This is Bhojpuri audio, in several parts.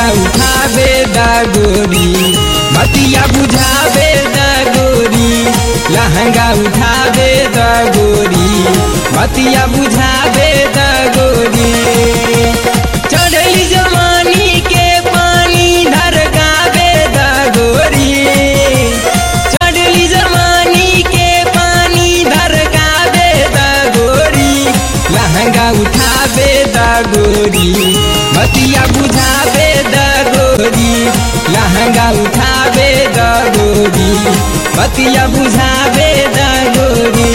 उठावे दा गोरी बतिया बुझावे दा गोरी लहंगा उठावे दा गोरी बतिया बुझावे दा गोरी चढ़ली जवानी के पानी धरकावे दा गोरी चढ़ली जवानी के पानी धरकावे दा गोरी लहंगा उठावे दा गोरी बतिया बुझावे दा गोरी लहंगा उठावे दा गोरी बतिया बुझावे दा गोरी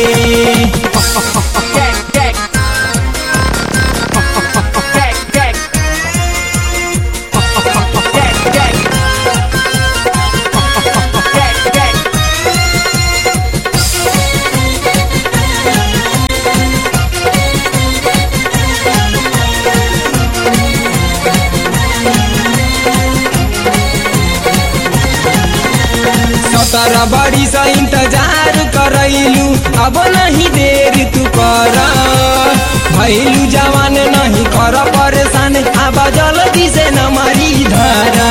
सत्रह बड़ी से इंतजार करैलू अब नहीं देर तू कर भैलू जवान नहीं कर परेशान अब जल्दी से न मरी धरा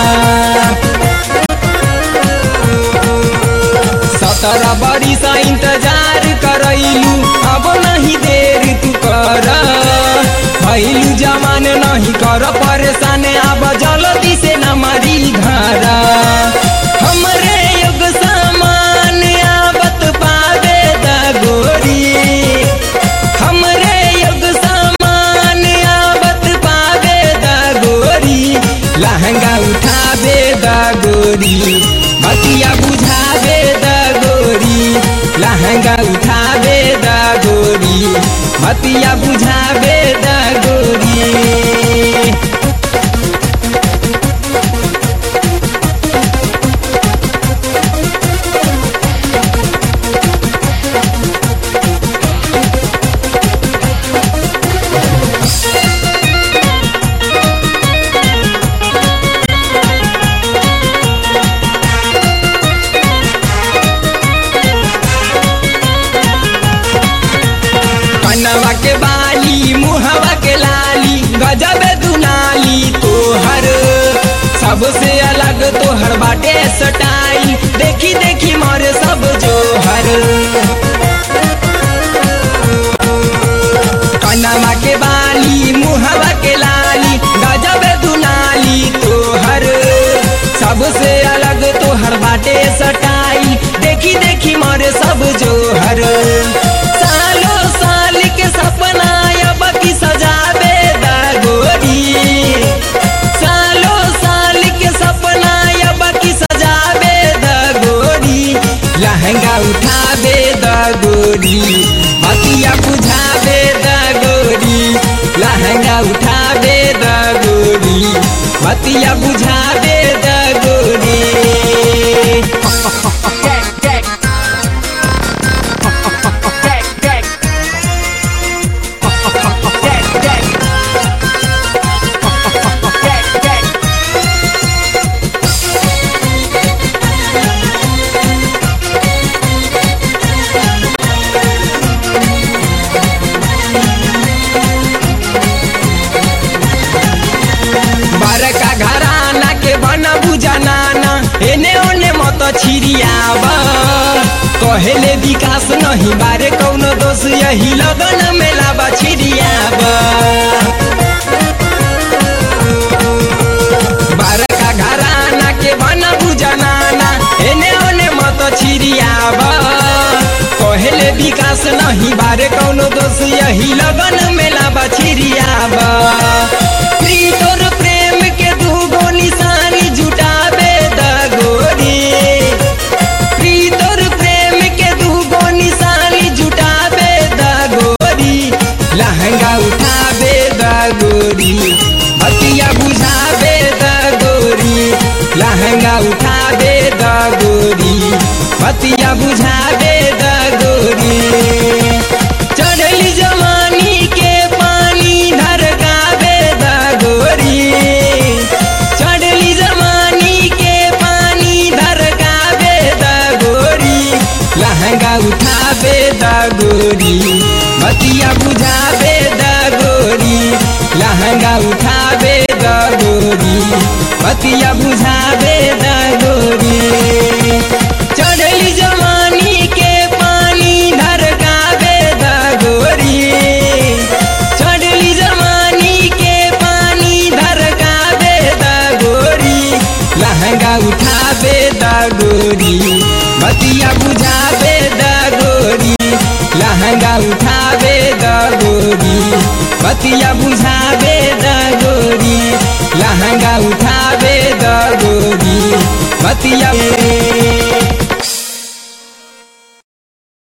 सत्रह बड़ी से इंतजार करैलू अब नहीं देर तू कर भैलू जवान नहीं कर परेशान अब जल्दी से न मरी धरा हमरे युग सामान आवत पावे दा गोरी हमरे युग सामान आवत पावे दा गोरी लहंगा उठावे दा गोरी बतिया बुझावे दा गोरी लहंगा उठावे दा गोरी बतिया बुझावे दा गोरी कनवा के बाली मुहवा के लाली गजब दुनाली तोहर सबसे अलग तोहर बाटे सटाई देखी देखी मारे सब जोहर कनवा के बाली मुहवा के लाली गजब दुनाली तोहर सबसे अलग तोहर बाटे सटाई देखी देखी मारे सब जोहर सालो साल के सपना अब की सजावे दा गोरी सालो साल के सपना अब की सजावे दा गोरी लहंगा उठावे दा गोरी बतिया बुझावे दा गोरी लहंगा उठावे दा गोरी बतिया बुझावे दा गोरी बड़का घराना के बना बुझाना एने ओने मत छिरियावा कहेले विकास नहीं बारे कौनो दोष यही लगन मेला बा छिरियावा बड़का घराना के बना बुझाना एने ओने मत छिरियावा कहेले विकास नहीं बारे कौनो दोष यही लगन मेला बा छिरियावा प्रीतोर प्रेम के दूगो निशानी जुटावे दा गोरी प्रीतोर प्रेम के दूगो निशानी जुटावे दा गोरी लहंगा उठावे दा गोरी बतिया बुझावे दा गोरी लहंगा उठावे दा गोरी बतिया बुझावे दा गोरी चढ़ली जवानी के पानी धरकावे दा गोरी चढ़ली जवानी के पानी धरकावे दा गोरी लहंगा उठावे दा गोरी बतिया बुझावे दा गोरी लहंगा उठावे दा गोरी बतिया बुझावे द गोरी चढ़ली जवानी के पानी धरकावे द गोरी चढ़ली जवानी के पानी धरकावे द गोरी लहंगा उठावे द गोरी बतिया बुझावे द गोरी लहंगा उठावे द गोरी बतिया बुझावे द गोरी लहंगा उठावे द गोरी बतिया